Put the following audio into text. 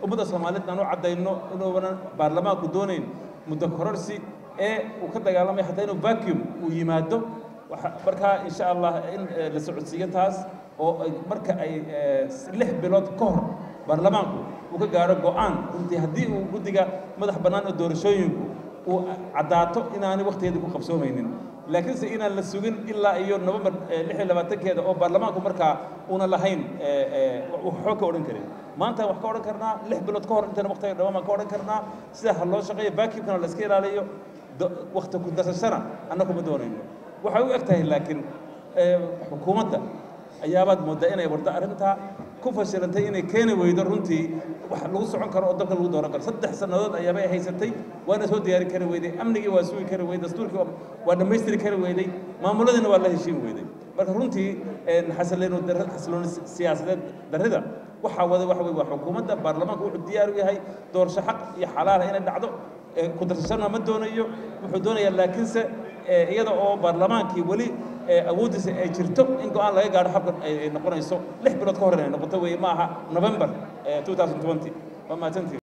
ummadda soomaaliyeed aan u caddayno inuunan baarlamaanku doonayn muddo kororsi ee uu ka dagaalamay xataa inuu vacuum uu yimaado markaa insha allah in la socodsiiyo taas oo marka ay lix bilood ka hor baarlamaanku uu ka gaaro go'aan runtii haddii uu guddiga madax bannaan oo doorashooyinku uu caddaato inaanay wakhtigeeda ku qabsoomaynin laakiinse inaan la sugin ilaa iyo novembar lix iyo labaatankeeda oo baarlamaanku markaa una lahayn waxba ka odhan karin maanta wax ka odhan karnaa lix bilood ka hor intana waqtiga dhamaan baan ka odhan karnaa sida ha loo shaqeeyo vacuumkana la iska ilaaliyo wakti ku darsashana anna kuma doonayno waxay u eg tahay laakiin xukuumadda ayaabaad mooddaa inay wardo arrintaa ku fashilantay inay keeni weydo runtii wax lagu socon karo oo dalka lagu dooran karo saddex sannadood ayaabay haysatay waana soo diyaari kari weyday amnigii waa sugi kari weyday dastuurkii waa dhammaystiri kari weyday maamuladiina waa la heshiin weyday marka runtii xasilooni siyaasadeed darrida waxaa wada waxa weye waa xukuumadda baarlamaanka wuxuu diyaar u yahay doorasho xaq iyo xalaala inay dhacdo ku darsashana ma doonayo wuxuu doonayaa laakiinse iyada oo baarlamaankii weli awooddiisa ay jirto in go-aan laga gaadho habkan ay noqonayso lix bilood ka hor inay noqoto weeye ma aha november 2020 waa mahadsantii